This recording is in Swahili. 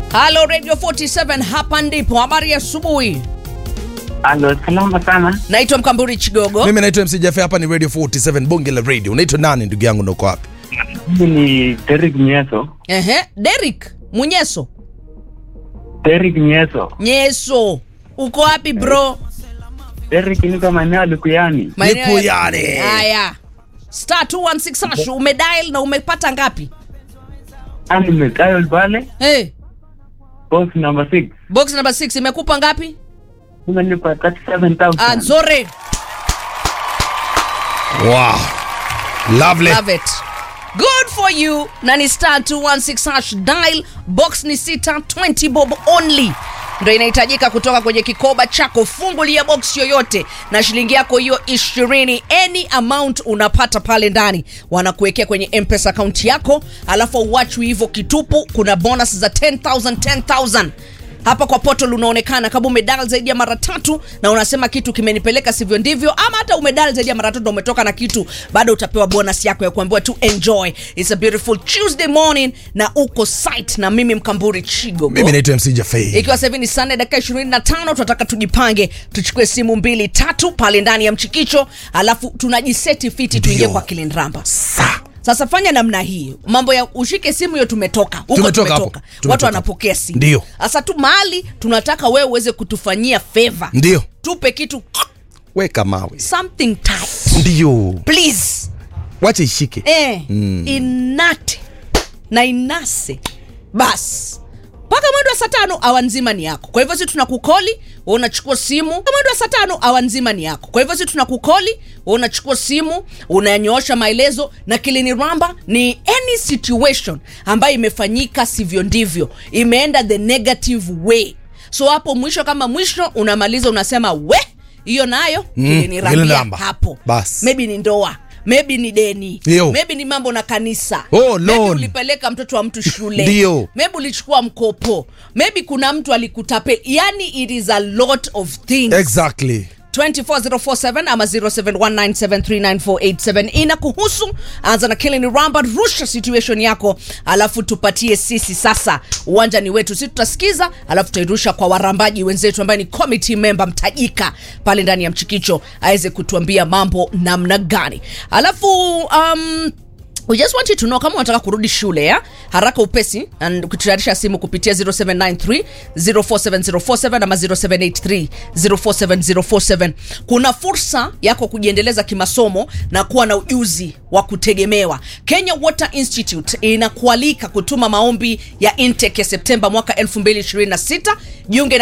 Halo Radio 47 hapa ndipo. Habari ya asubuhi. Alo, salama sana. Naitwa Mkamburi Chigogo. Mimi naitwa MC Jafe, hapa ni Radio 47 bonge la radio. Unaitwa nani ndugu yangu, na uko wapi? Mimi ni Derek Nyeso. Ehe, Derek Munyeso. Derek Nyeso. Nyeso. Uko wapi bro? Derek niko maeneo ya Lukuyani. Maeneo ya- Lukuyani. Haya. Star 216 hash umedial na umepata ngapi? Ah, nimedial pale Hey, box number 6. box number 6 imekupa ngapi? Umenipa 37,000. Ah, nzuri. Wow. Lovely. Love it. Good for you. Na ni star 216 hash dial box ni sita 20 bob only ndo inahitajika kutoka kwenye kikoba chako. Fungulia box yoyote na shilingi yako hiyo ishirini, any amount unapata pale ndani, wanakuwekea kwenye mpesa akaunti yako, alafu uwachwi hivyo kitupu. Kuna bonus za 10000 10000 hapa kwa portal unaonekana kama umedal zaidi ya mara tatu na unasema kitu kimenipeleka sivyo ndivyo, ama hata umedal zaidi ya mara tatu na umetoka na kitu, bado utapewa bonus yako ya kuambiwa tu enjoy. It's a beautiful Tuesday morning na uko site na mimi Mkamburi Chigogo. Mimi naitwa MC Jafe. Ikiwa sasa hivi ni Sunday dakika 25, tunataka tujipange, tuchukue simu mbili tatu pale ndani ya mchikicho, alafu tunajiseti fiti tuingie Ndio. kwa Kilin Ramba. Sa. Sasa fanya namna hii, mambo ya ushike simu hiyo, tumetoka huko, Tumetoka hapo. tumetoka, watu Tumetoka. wanapokea simu. Ndio. Sasa tu mahali tunataka wewe uweze kutufanyia favor, Ndio. tupe kitu Weka mawe. something tight Ndio. please, Wacha ishike. eh, inate na inase basi mpaka mwendo wa saa tano awa nzima ni yako. Kwa hivyo si tunakukoli wewe unachukua simu, Mpaka mwendo wa saa tano awa nzima ni yako. Kwa hivyo si tunakukoli wewe unachukua simu, unanyoosha maelezo na Kilini Ramba ni any situation ambayo imefanyika sivyo ndivyo, imeenda the negative way. So hapo mwisho kama mwisho unamaliza unasema we, hiyo nayo Mm, Kilini Kilini Rambia Ramba. hapo. Bas. Maybe ni ndoa maybe ni deni Ndio. maybe ni mambo na kanisa Oh, maybe loan. ulipeleka mtoto wa mtu shule Ndio. maybe ulichukua mkopo maybe kuna mtu alikutapeli yani it is a lot of things Exactly. 24047 ama 0719739487 inakuhusu anza na Killing Ramba rusha situation yako alafu tupatie sisi sasa uwanja ni wetu sisi tutasikiza alafu tutairusha kwa warambaji wenzetu ambaye ni committee member mtajika pale ndani ya mchikicho aweze kutuambia mambo namna gani alafu um, We just want you to know kama unataka kurudi shule ya haraka upesi and kututayarisha simu kupitia 0793 047047 ama 0783 047047 kuna fursa yako kujiendeleza kimasomo na kuwa na ujuzi wa kutegemewa Kenya Water Institute inakualika kutuma maombi ya intake ya Septemba mwaka 2026 jiunge na